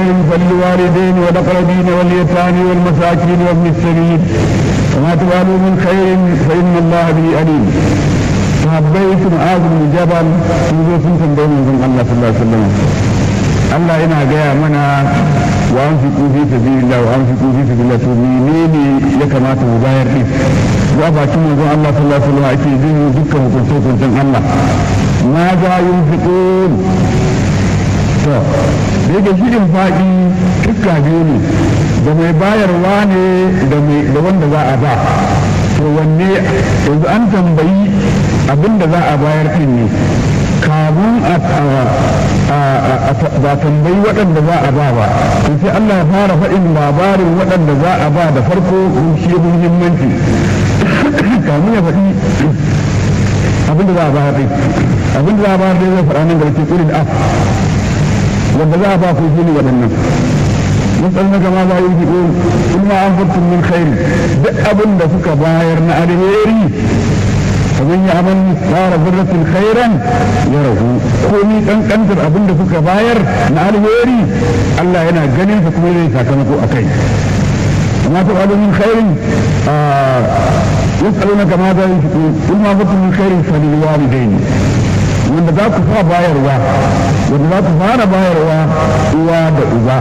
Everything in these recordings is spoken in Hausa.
خير فللوالدين والأقربين واليتامى والمساكين وابن السبيل وما تفعلوا من خير فإن الله به عليم sahabbai sun azumi jabal sun zo sun tambayi manzon Allah sallallahu alaihi wasallam Allah yana gaya mana wa an fi kufi sabilillah wa an fi kufi sabilillah to menene ya kamata mu bayar din wa bakin manzon Allah sallallahu alaihi wasallam ake jin dukkan hukunce hukuncen Allah ma za yunfiqun to da yake shi din faɗi iska biyu ne da mai bayarwa ne da wanda za a ba to wanne yanzu an tambayi abin da za a bayar ɗin ne kamun ba tambayi waɗanda za a ba ba to sai Allah ya fara faɗin labarin waɗanda za a ba da farko shi muhimmanci kamun ya faɗi abin da za a bayar ɗin abin da za a bayar ɗin zai faɗa nan garke ƙurin af wanda za a ba ku shi ne waɗannan يسألونك ماذا ينفقون قل ما أنفقتم من خير بأبن دفك باير نأرهيري فمن يعمل مثقال ذرة خيرا يره كوني كان كنتر أبن دفك باير نأرهيري الله هنا جنين فكم لي ساكنكو أكي وما تفعلوا من خير آه يسألونك ماذا ينفقون قل ما أنفقتم من خير فللوالدين wanda za ku fa bayarwa wanda za ku fara bayarwa uwa da uba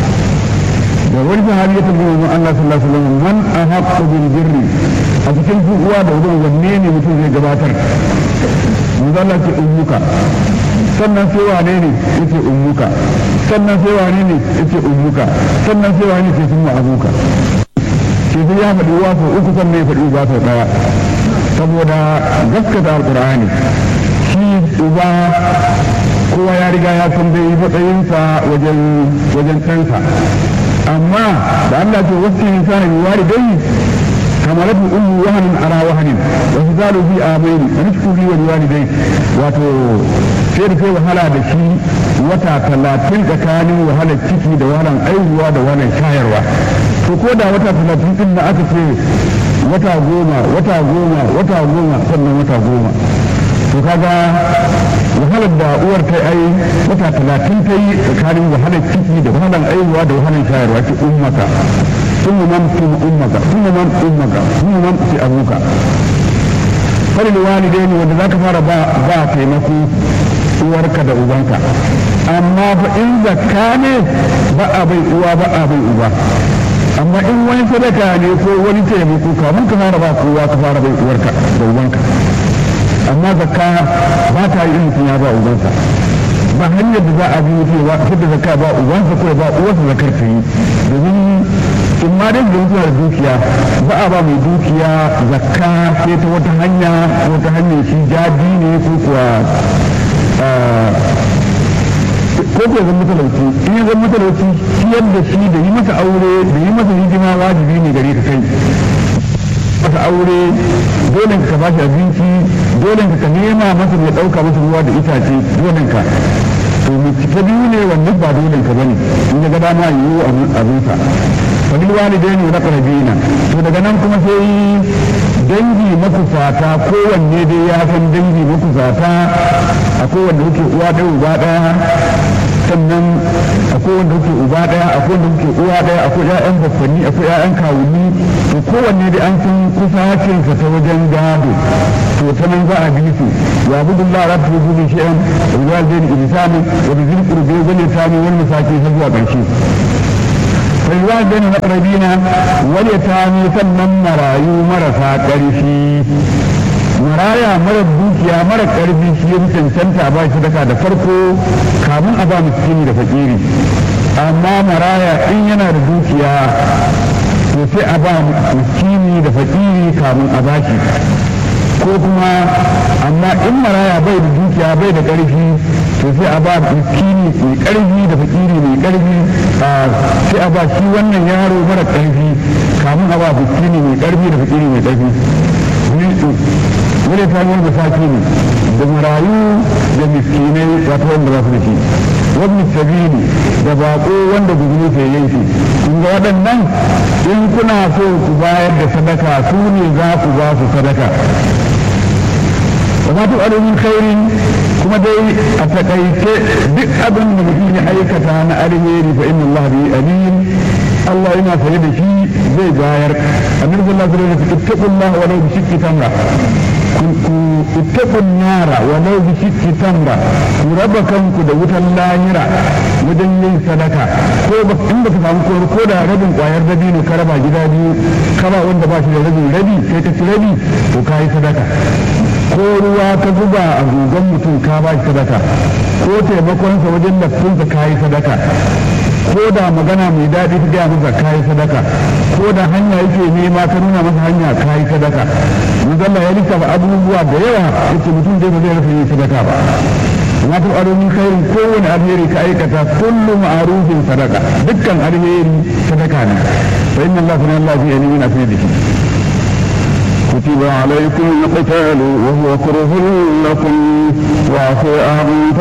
da wani sahabi ya tambaye mu Allah sallallahu alaihi wasallam man ahaqqu bil birri a cikin uwa da uba wanne ne mutum zai gabatar manzo Allah ce ummuka sannan sai wane ne yace ummuka sannan sai wane ne yace ummuka sannan sai wane ce sun abuka ke sai ya faɗi uwa sau uku sannan ya faɗi uba sau ɗaya saboda gaskata alqur'ani shi uba kowa ya riga ya san dai matsayinsa wajen wajen ɗansa amma da Allah ce wasu yin sana bi wari dai kamar da ummu wahanin ara wahanin wa su zalu fi amaini wa nishku li wani wani dai wato sai da kai wahala da shi wata talatin tsakanin wahalar ciki da wahalar aihuwa da wahalar shayarwa to ko da wata talatin din da aka ce wata goma wata goma wata goma sannan wata goma to kaga wahalar da uwar ta ai wata talatin ta yi tsakanin wahalar ciki da wahalar aihuwa da wahalar shayarwa ki ummaka sun man sun ummaka sun man ummaka sun man ki abuka fari da walidaini wanda za ka fara ba taimako uwarka da ubanka amma fa in zakka ne ba a bai uwa ba a bai uba amma in wani sadaka ne ko wani taimako kamun ka fara ba kowa ka fara bai uwarka da ubanka amma zakka ba ta yi mutum ya ba ubansa ba hanyar da za a bi mutum ba da zakka ba ubansa ko ba uwarsa zakar ta yi domin in ma dai da mutuwa da dukiya ba a ba mai dukiya zakka sai ta wata hanya wata hanyar shi jadi ne ko kuwa ko ko zan matalauci in ya zan matalauci ciyar da shi da yi masa aure da yi masa hidima wajibi ne gare ka kai masa aure dole ka ba shi abinci dole ka nema masa mai ɗauka masa ruwa da itace dole ka to ta biyu ne wannan ba dole ka bane in ga dama yiwu abinsa fadil walidaini wa aqrabina to daga nan kuma sai dangi makusata kowanne dai ya san dangi makusata akwai wanda kuke uwa ɗaya uba ɗaya sannan akwai wanda kuke uba ɗaya akwai wanda kuke uwa ɗaya akwai ƴaƴan baffanni akwai ƴaƴan kawuni to kowanne dai an san kusacinsa ta wajen gado to ta nan za a bi su ya budu Allah rabbi bi kulli shay'in wa bil walidayni ihsanan wa bi dhil qurbi wal yatami wal masakin har zuwa ƙarshe والوالدين الأقربين واليتامى sannan marayu marasa ƙarfi maraya mara dukiya mara ƙarfi shi ya cancanta ba shi sadaka da farko kamun a ba miskini da fakiri amma maraya in yana da dukiya to sai a ba miskini da fakiri kamun a bashi ko kuma amma in maraya bai da dukiya bai da ƙarfi to sai a ba miskini mai ƙarfi da fakiri mai ƙarfi sai a ba shi wannan yaro mara ƙarfi kamun a ba miskini mai ƙarfi da fakiri mai ƙarfi wani ta yi da saki ne da marayu da miskinai wato wanda ba su da shi wani sabili da baƙo wanda guzuri ke yanki kun ga waɗannan in kuna so ku bayar da sadaka su ne za ku ba su sadaka وما تفعلوا من خير kuma dai a takaice duk abin da mutum ya aikata na alheri fa inna Allah bi alim Allah yana sanye da shi zai bayar annabi sallallahu alaihi wasallam ittaqullah wa law bi shiqqi tamra ku ittaqun nara wa law bi shiqqi tamra ku raba kanku da wutan lahira wajen yin sadaka ko ba in ba ka samu ko ko da rabin kwayar dabino ka raba gida biyu kaba wanda ba shi da rabin rabi sai ka ci rabi to ka yi sadaka ko ruwa ka zuba a gugan mutum ka ba shi sadaka ko taimakonsa wajen lafinsa ka yi sadaka ko da magana mai daɗi ta gaya masa ka yi sadaka ko da hanya yake nema ka nuna masa hanya ka yi sadaka manzalla ya lissafa abubuwa da yawa yake mutum dai ba zai rasa yin sadaka ba amma ta aro min khairin kowane alheri ka aikata kullu ma'arufin sadaka dukkan alheri sadaka ne fa inna allaha kana allah fi yamina fi yadihi كتب عليكم القتال وهو كره لكم وعفو عن